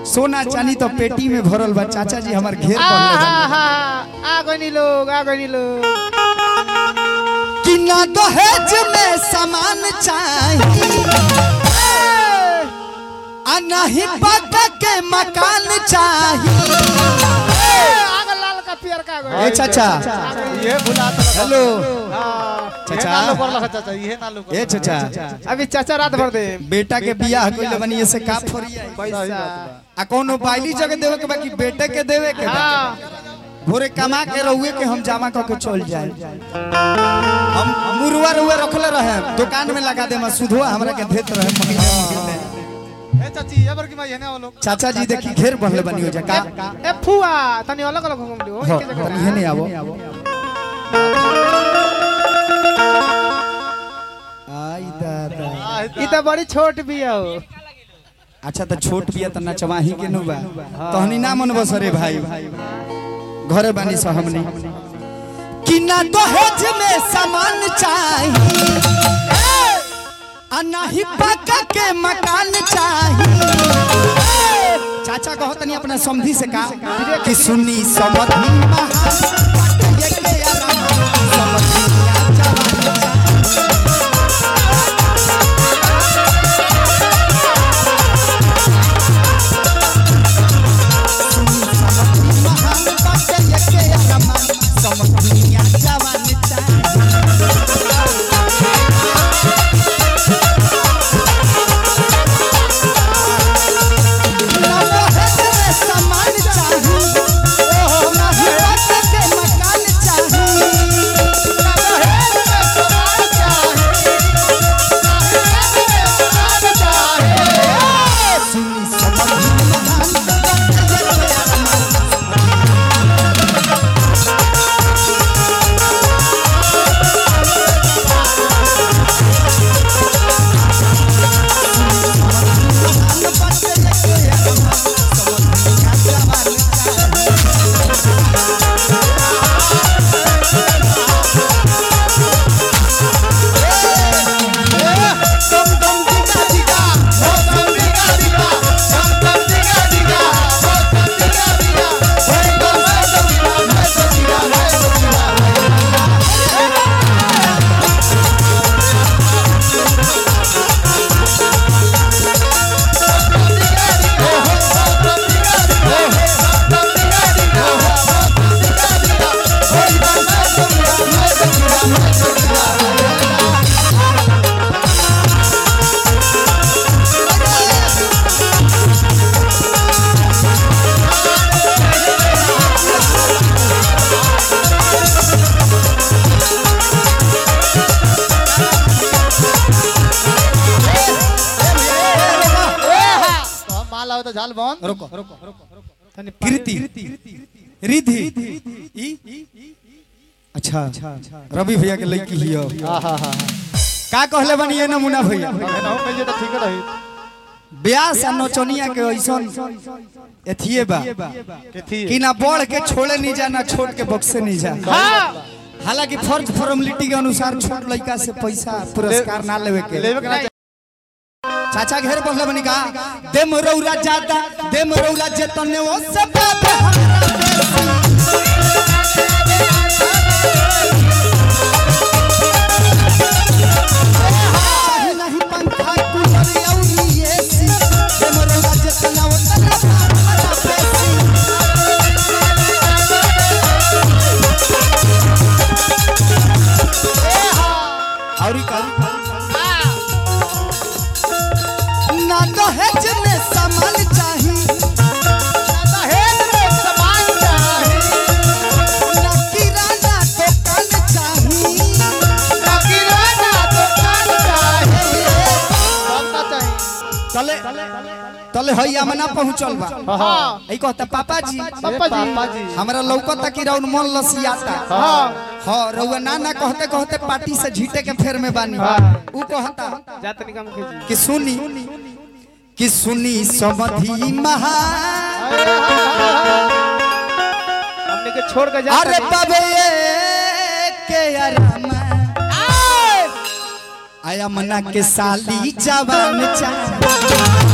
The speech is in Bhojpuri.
सोना चांदी तो पेटी में भरल बा चाचा जी हमार घेर आ पड़ले हा बा हा आ गनी लोग आ गनी लोग कि ना दहेज में सामान चाहिए आ नहीं पक्का के मकान चाहिए आग लाल का पियर का गो ए चाचा ये भुला तो हेलो चाचा चाचा। नालो कर लगा चाचा ये नालो कर ए चाचा अभी चाचा रात भर दे बेटा के बियाह कइले बनी से का फरिया पैसा आ कोनो बाइली जगह देवे के बाकी बेटे के देवे के बा हाँ भोरे कमा के रहुए के हम जमा करके चल जाए हम मुरुआ रुआ रखले रहे दुकान में लगा दे मैं सुधवा हमरा के देत रहे महीने महीने ए चाची ये बर की मैं हेने वालो चाचा जी देखी घेर बढ़ले बनी हो जा का ए फुआ तनी अलग अलग घूम लियो हो, एक जगह तनी हेने आवो आई दादा ई तो बड़ी छोट भी है हो अच्छा तो छोट बिया त नचवाही के नु बा तहनी ना मन बसरे भाई घरे बानी स हमनी कि ना दहेज में सामान चाहिए आ नाही पक्का के मकान चाहिए चाचा कहो तनी अपना समधी से का कि सुनी समधी महान ये के आराम समधी जवान महान बाटे ये के आराम समधी जवान चाहिए सामान चाहिए ओहो नहीं पक्का के मकान चाहिए सुनी समझी महान तो हम माल आओ तो झाल बन रुको कृति रिधि ई अच्छा रवि भैया के लड़की हियो हां हां हां का कहले बनी ये नमूना भैया हेने हो मिल तो ठीक रही ब्यास आ नचनिया के ऐसन एथिए बा के थी कि ना बढ़ के छोड़े नहीं जा ना छोड़ के बक्से नहीं जा हाँ हालांकि फर्ज फॉर्मेलिटी के अनुसार छोट लड़का से पैसा पुरस्कार ना लेवे के लेवे के ना चाचा घेर पहले बनी का दे मरौरा ज्यादा दे मरौरा जेतने वो सब बात हमरा चाहे नहीं पंखा कूलर और एसी दे मरौरा जेतना वो सब हमरा पेशी औरी का ना दहेज में सामान चाहिए दहेज में सामान चाहिए ना किराना दुकान चाहिए ना किराना दुकान चाहिए सब ना चाहिए तले तले हई आमना पहुंचल बा हाँ ई कहता पापा जी पापा जी पापा जी हमरा लौकता कि राउन मन लसियाता हाँ हां रउआ ना ना कहते कहते पार्टी से झीटे के फेर में बानी ऊ कहता जात निकम के जी कि सुनी कि सुनी समधी महा हमने के छोड़ के जा अरे बाबे के आराम आया मना के साली जवान चा